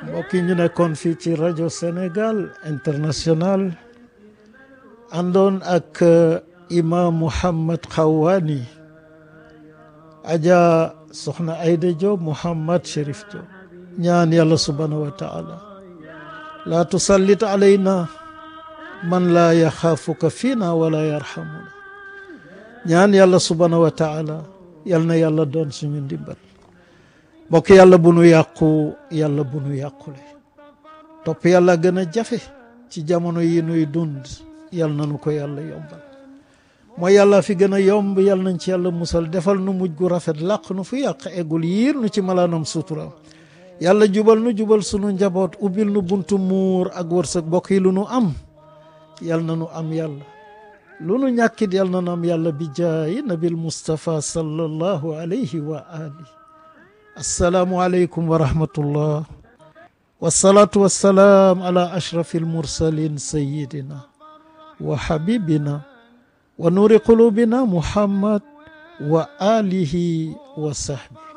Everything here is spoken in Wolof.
mbokk yi ñu nekkoon fii ci rajo Sénégal international àndoon ak imam Mouhammad Xawaani aja soxna Ayda Diop Mouhammad Chérif Diop ñaan yàlla subhanahu wa taala laa tusallit alayna man laa yaxaafuka fiina wala yarhamuna ñaan yàlla subhanahu wa taala yal na yàlla doon suñu ndimbal mbokk yàlla bu nu yàqu yàlla bu nu yàqule topp yàlla gën a jafe ci jamono yi nuy dund yal na nu ko yàlla yombal mooy yàlla fi gën a yomb yal nañ ci yàlla musal defal nu mujj gu rafet làq nu fu yàq eggul yiir nu ci malaanam suturam yàlla jubal nu jubal sunu njaboot ubbil nu buntu muur ak wërsëg mbokk yi lu nu am yal na nu am yàlla lu nu ñàkkit yal na nu am yàlla bi jaayi nabil Mustafa sallallahu alayhi wa ali assalaamu aleykum wa rahmatullah wasalaatu wassalaam ala ashrafi almursalin sayidina wa habibina wa nuuri qulubina muhammad wa alihi wa sahbi